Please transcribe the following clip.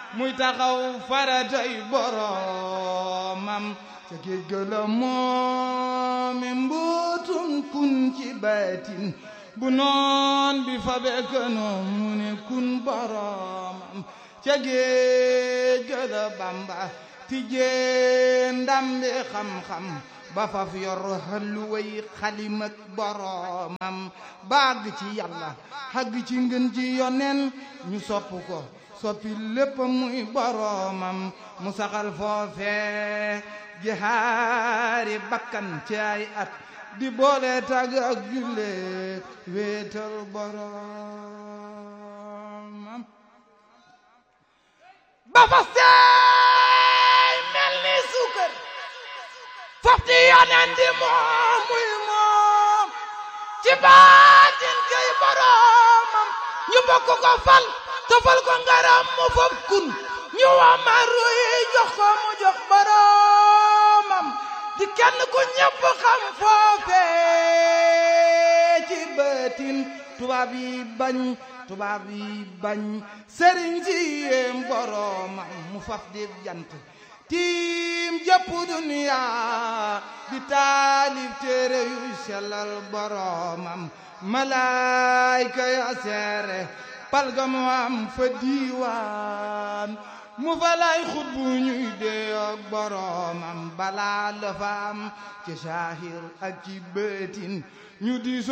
muy taxaw faratay boromam ca géej ga la moomi mbootum kun ci baatin bu noon bi fa bekkanoom mu ne kun boromam ca géej ga la bamba tijjee ndambi xam-xam ba faf yor xalluway xalimak boromam baag ci yàlla xagg ci ngën ji yonen ñu sopp ko soppi lépp muy boromam mu saxal foofe jihaari bakkan ci ay at di boole tag ak julle wéetal boromam ba fa seey mel ni suukar fofti yonen di moom muy moom ci baatin kay boromam ñu bokk ko fal tofal ko ngaram mu fob kun ñu wamaru yi jox ko mu jox boromam di kenn ku ñëpp xam foofe ci baatin tubaab yi bañ tubaab yi bañ sëriñ si yéem boromam mu faf di jant tiim jëpp duniya di taalif téere yu sellal boromam malaayka ya seere palga mu am fa diiwaan mu fa lay xut bu ñuy dee ak boromam balaa la fa am ci saahir ak ci bëtin ñu di